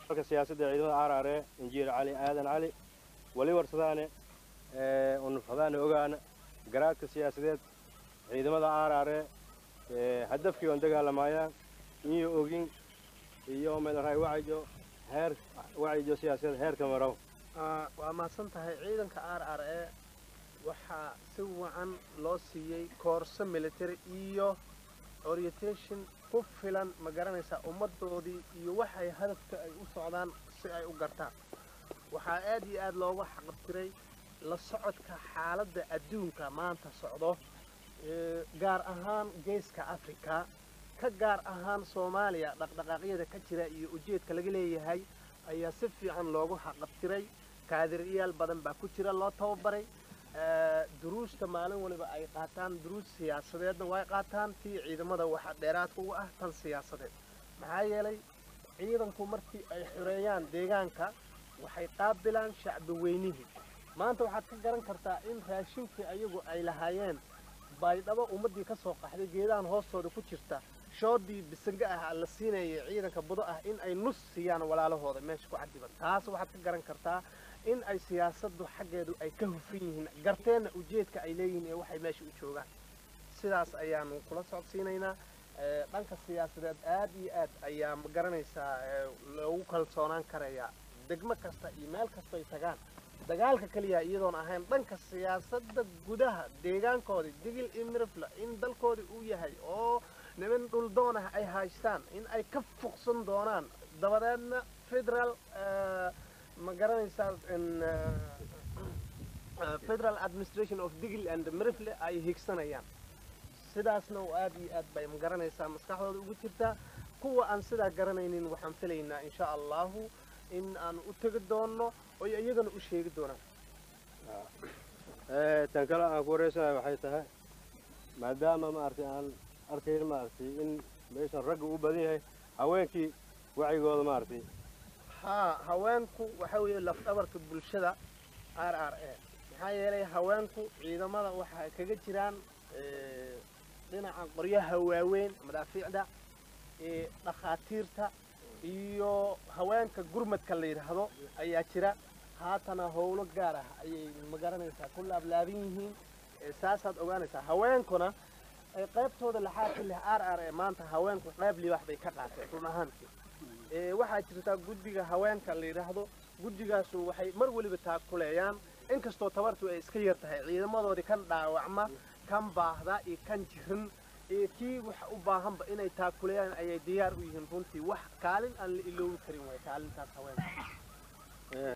marka siyaasadda ciidamada aaraare injiir cali aadan cali wali warsadaane unufadaane ogaana garaadka siyaasadeed ciidamada aaraare hadafkii on dagaalamaayaan iyo ogin iyo meelraay wacijo heer wacijo siyaasadeed heerka marow waa mahadsan tahay ciidanka r r e waxaa si wacan loo siiyey koorso military iyo orientation ku filan ma garanaysaa ummaddoodii iyo waxay hadafka ay u socdaan si ay u gartaan waxaa aad iyo aad looga xaqabtiray la socodka xaaladda adduunka maanta socdo gaar ahaan geeska africa ka gaar ahaan soomaaliya dhaqdhaqaaqyada ka jira iyo ujeedka laga leeyahay ayaa si fiican loogu xaqabtiray kaadiriyaal badan baa ku jira loo tababaray duruusta maalin waliba ay qaataan duruus siyaasadeedna way qaataan tii ciidamada waxa dheeraadka uga ah tan siyaasadeed maxaa yeelay ciidanku markii ay xoreeyaan deegaanka waxay qaabilaan shacbi weynihii maanta waxaad ka garan kartaa in raashinkii ayagu ay lahaayeen baydhabo ummaddii ka soo qaxday geedahan hoostooda ku jirta shoodii bisange ah la siinayay ciidanka budo ah in ay nus siiyaan walaalahooda meesha ku cadiban taas waxaad ka garan kartaa in ay siyaasaddu xaggeedu ay ka hufan yihiin garteenna ujeedka ay leeyihiin ee waxay meesha u joogaan sidaas ayaanu kula socodsiinaynaa dhanka siyaasadeed aad iyo aad ayaa ma garanaysaa loogu kalsoonaan karayaa degmo kasta iyo meel kastoy tagaan dagaalka keliya iyadoon ahayn dhanka siyaasadda gudaha deegaankoodii digil iyo mirifla in dalkoodii uu yahay oo niman dhuldoon ah ay haystaan in ay ka fuqsan doonaan dabadeedna federal ma garanaysaa federal administration of digil and mirifle ay higsanayaan sidaasna aad iyo aad bay ma garanaysaa maskaxdooda ugu jirtaa kuwa aan sidaa garanaynin waxaan filaynaa insha allahu in aan u tegi doonno oy iyagana u sheegi doonaan tan kale aan ku wareysanayo waxay tahay maadaama maaragtay aan arkayn maaragtay in meeshan ragga u badan yahay haweenkii wacigooda maaragtay haa haweenku waxa weeye lafdhabarka bulshada r r a maxaa yeelay haweenku ciidamada waxay kaga jiraan dhinaca qoryaha waaweyn madaafiicda dhakhaatiirta iyo haweenka gurmadka la yidhaahdo ayaa jira haatana howlo gaar ah ayay magaranaysaa ku laablaaban yihiin saasaad ogaanaysaa haweenkuna qaybtooda laxaadka leh r r e maanta haweenku qayb libax bay ka qaateen run ahaantii waxaa jirtaa guddiga haweenka la yidhaahdo guddigaasu waxay mar weliba taakuleeyaan inkastoo tabartu ay iska yar tahay ciidamadoodii kan dhaawacma kan baahda iyo kan jirin iyo kii wax u baahanba inay taakuleeyaan ayay diyaar u yihiin runtii wax kaalin aan la iloobi karin way kaalintaas haweenka